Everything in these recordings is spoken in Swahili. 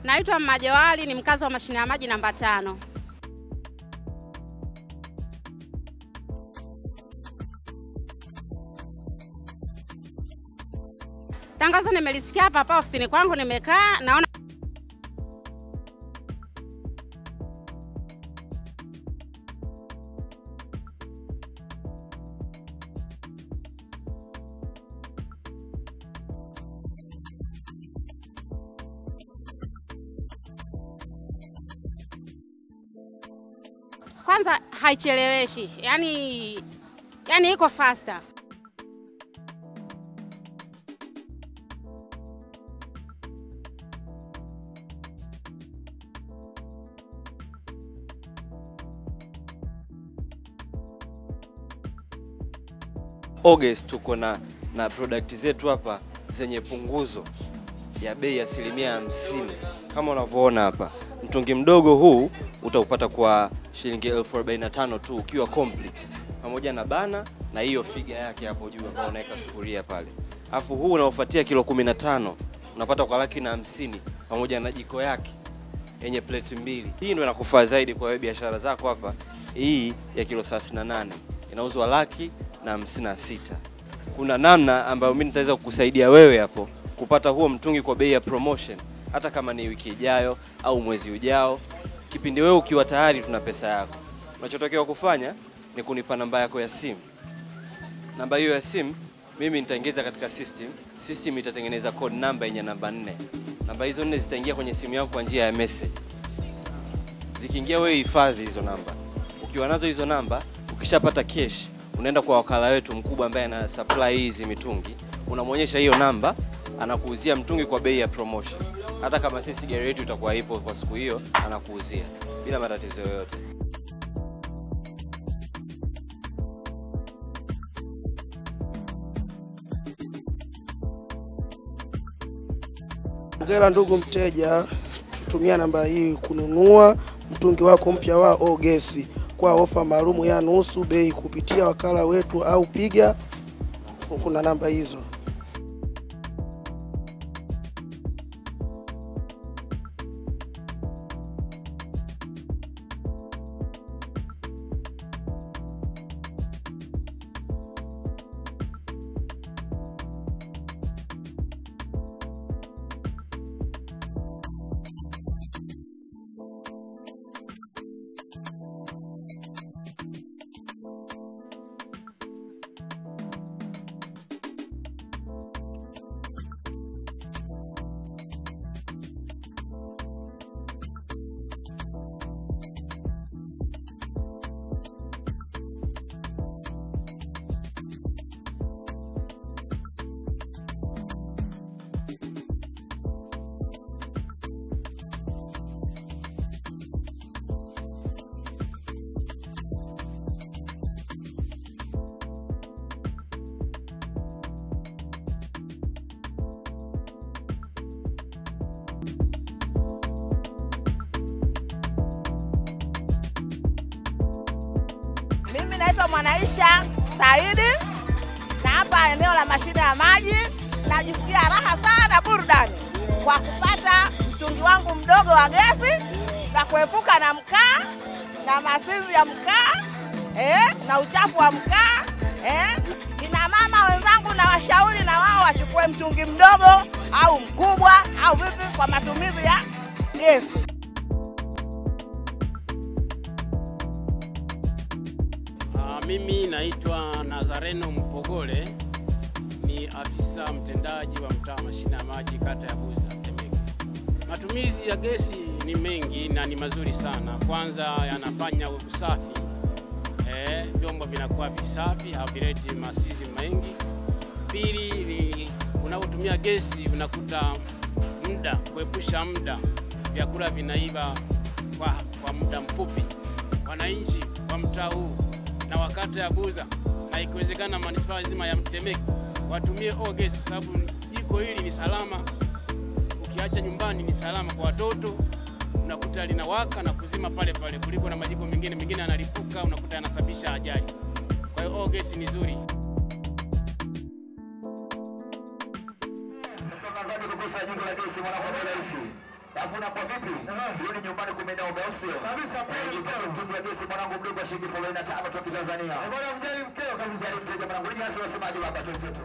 Naitwa Mmajewali, ni mkazi wa mashine ya maji namba tano. Tangazo nimelisikia hapa hapa ofisini kwangu, nimekaa naona kwanza haicheleweshi, yani yani iko faster. August tuko na na product zetu hapa zenye punguzo ya bei ya asilimia hamsini kama unavyoona hapa. Mtungi mdogo huu utaupata kwa shilingi elfu arobaini na tano tu ukiwa complete pamoja na bana na hiyo figa yake hapo juu ambayo unaweka sufuria pale. Alafu huu unaofuatia kilo 15 unapata kwa laki na hamsini pamoja na jiko yake yenye plate mbili. Hii ndio inakufaa zaidi kwa wewe biashara zako hapa. Hii ya kilo 38 inauzwa laki na hamsini na sita. Kuna namna ambayo mimi nitaweza kukusaidia wewe hapo kupata huo mtungi kwa bei ya promotion, hata kama ni wiki ijayo au mwezi ujao. Kipindi wewe ukiwa tayari tuna pesa yako, unachotakiwa kufanya ni kunipa namba yako ya simu. Namba hiyo ya simu mimi nitaingiza katika system. System itatengeneza code namba yenye namba nne. Namba hizo nne zitaingia kwenye simu yako kwa njia ya message. Zikiingia wewe hifadhi hizo namba. Ukiwa nazo hizo namba, ukishapata cash, unaenda kwa wakala wetu mkubwa ambaye ana supply hizi mitungi, unamwonyesha hiyo namba, anakuuzia mtungi kwa bei ya promotion. Hata kama sisi gari yetu itakuwa ipo kwa siku hiyo, anakuuzia bila matatizo yoyote. Hongera ndugu mteja, tutumia namba hii kununua mtungi wako mpya wa Ogesi kwa ofa maalumu ya nusu bei kupitia wakala wetu au piga, kuna namba hizo. Mimi naitwa Mwanaisha Saidi na hapa eneo la mashine ya maji, najisikia raha sana burudani kwa kupata mtungi wangu mdogo wa gesi na kuepuka na mkaa na masizi ya mkaa eh, na uchafu wa mkaa eh. Kina mama wenzangu na washauri na wao wachukue mtungi mdogo au mkubwa au vipi kwa matumizi ya gesi. Ah, mimi naitwa Nazareno Mpogole, ni afisa mtendaji wa mtaa wa mashine ya maji kata ya Buza Temeke. Matumizi ya gesi ni mengi na ni mazuri sana. Kwanza yanafanya usafi, eh, vyombo vinakuwa visafi, havileti masizi mengi. Pili ni unapotumia gesi unakuta muda, kuepusha muda, vyakula vinaiva kwa, kwa muda mfupi. Wananchi wa mtaa huu na wakata ya Buza na ikiwezekana manispaa nzima ya Temeke watumie O-gesi kwa sababu jiko hili ni salama. Ukiacha nyumbani ni salama kwa watoto, unakuta linawaka na kuzima pale pale, kuliko na majiko mengine mengine yanalipuka, unakuta yanasababisha ajali. Kwa hiyo O-gesi ni nzuri. Alafu na kwa vipi? Rudi nyumbani kumenaume au sio? Kabisa pale. Mtungi wa gesi mwanangu mdogo wa shilingi 45 toka Tanzania. Bwana mjali mkeo kabisa. Mjali mteja mwanangu. Ni nyasi wasemaje baba tuzetu.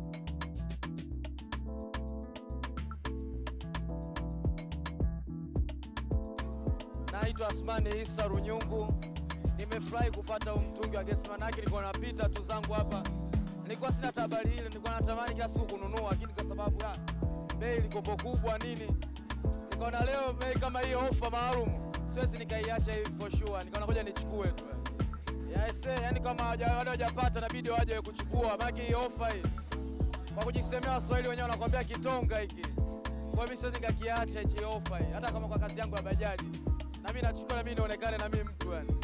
Naitwa Asmani Isa Runyungu. Nimefurahi kupata huu mtungi wa gesi, manake nilikuwa napita tu zangu hapa, nilikuwa sina tabari ile, nilikuwa natamani kila siku kununua, lakini kwa sababu ya bei ilikopo kubwa nini, nikaona leo bei kama hiyo ofa maalum siwezi nikaiacha hivi for sure, nikaona ngoja nichukue tu. Yes, eh, yani kama hawaja- wale hawajapata inabidi waje kuchukua, maana hii ofa hii kwa kujisemea Waswahili wenyewe wanakuambia kitonga hiki. Kwa hiyo mimi siwezi nikakiacha hichi ofa hii, hata kama kwa kazi yangu ya bajaji na mimi nachukua na mimi nionekane na mimi mtu yani.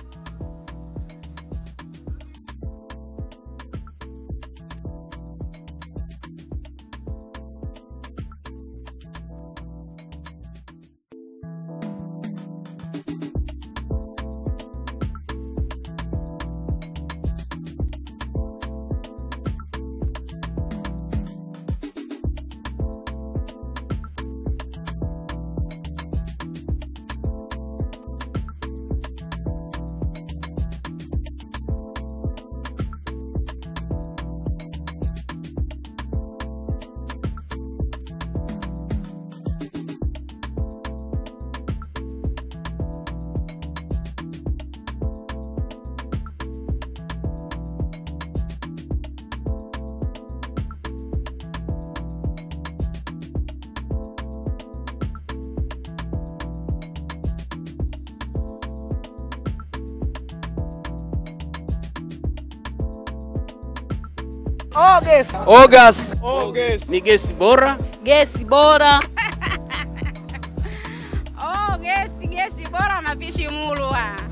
August. August. Ni gesi bora. Gesi bora. oh, gesi gesi bora mapishi Mulwa.